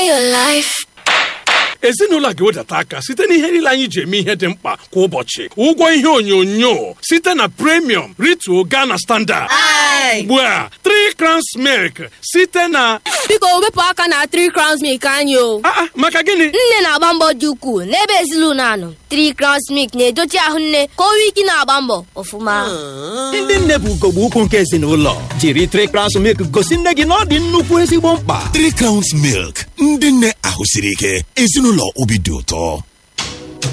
your life. ezinụlọ a ga-ewedata aka site na ihe niile anyị ji eme ihe dị mkpa kwa ụbọchị ụgwọ ihe onyonyo site na premium ritual Ghana standard ugbu a 3 crowns milk site na Biko wepụ aka na 3 crowns milk anyị o. Ah, ah, maka gịnị Nne na-agba mbọ dị ukwuu n'ebe ezinụlọ anọ. 3 crowns milk na-edochi ahụ nne ka o nwee ike na-agba mbọ ọfụma. ndị nne bụ ugogbe ukwu nke ezinụlọ jiri trikrans milk gosi nne gị na ọ dị nnukwu ezigbo mkpa Three Crowns Milk ndị nne ahụ siri ike ezinụlọ obi dị ụtọ